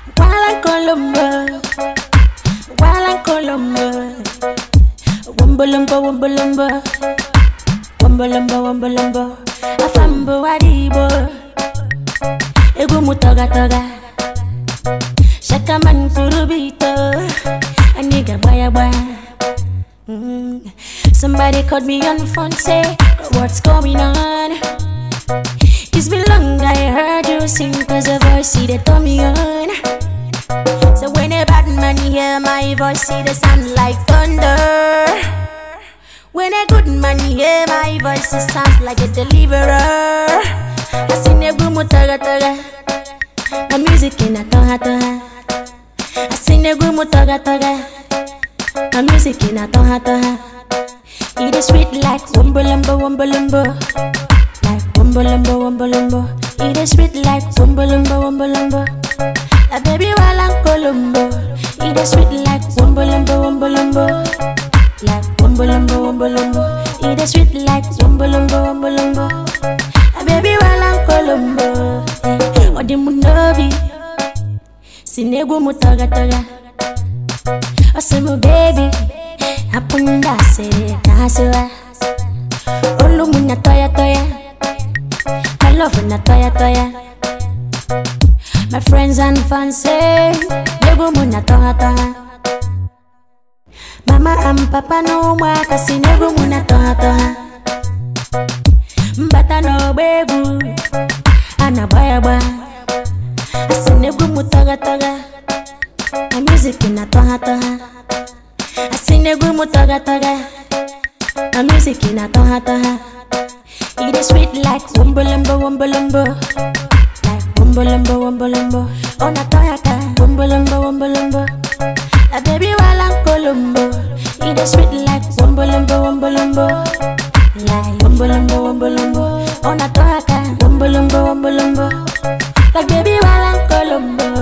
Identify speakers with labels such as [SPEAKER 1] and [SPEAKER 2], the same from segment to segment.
[SPEAKER 1] While I'm Colombo, while I'm Colombo, Wumbalumba, Wumbalumba, Wumbalumba, Wumbalumba, Afambo Adibo, Egumu Toga Toga, Shakaman Kurubito, a nigga Baya Baya. Mm. Somebody called me on the phone, say, What's going on? It's been long I heard you sing, cause the voice see they turn me on. So when a bad man hear my voice, see the sound like thunder. When a good man hear my voice, it sounds like a deliverer. I sing a gumu taga taga, my music in a toha toha. I sing a gumu taga taga, my music in a toha toha. It is sweet like wumbo lumbo wumbo lumbo, like wumbo lumbo wumbo lumbo. It is sweet like wumbo lumbo wumbo lumbo. A baby while I'm Colombo, it is sweet like wumbo lumbo wumbo lumbo, like wumbo lumbo wumbo lumbo. It is sweet like wumbo lumbo wumbo lumbo. A baby while I'm Colombo, eh, odi munobi, sinegu mutaga taga. Osimu baby, apunda se kaswa. Olu munya toya toya, my love na toya toya. My friends and fans say, Negu muna toha toha. Mama and papa no mwaka si negu muna toha toha. Mbata no bebu, ana baya baya. Asi negu mutaga toga, my music ina toha toha. Asi negu mutaga toga, my music ina toha toha. It is sweet like wumbo lumbo wumbo lumbo. Like wumbo lumbo wumbo lumbo. On a toyaka, wumbo lumbo wumbo lumbo. A baby while I'm Colombo. It is sweet like wumbo lumbo wumbo lumbo. Like wumbo lumbo wumbo lumbo. On a toyaka, wumbo lumbo wumbo lumbo. Like baby while I'm Colombo.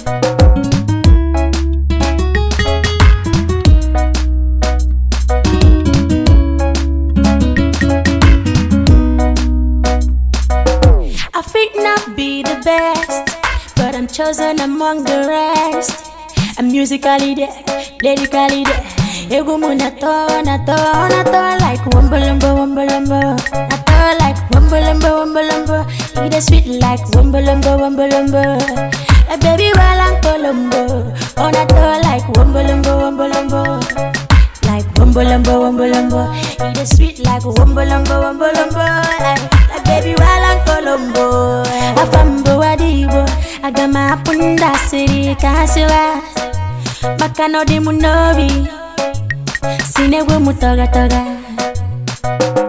[SPEAKER 1] I fit not be the best, but I'm chosen among the rest. I'm musically there, lyrically there. Ego muna to, na to, na to like wumbo lumbo, wumbo lumbo. Na to like wumbo lumbo, wumbo lumbo. It is sweet like wumbo lumbo, wumbo lumbo. A baby while I'm Colombo. Oh, na to like wumbo lumbo, wumbo lumbo. Like wumbo lumbo, wumbo lumbo. It is sweet like wumbo lumbo, wumbo lumbo. Like, like baby while I'm Colombo. Afambo adibo. Agama apunda siri kasiwa. Makano di munobi. Sinegwe mutoga toga.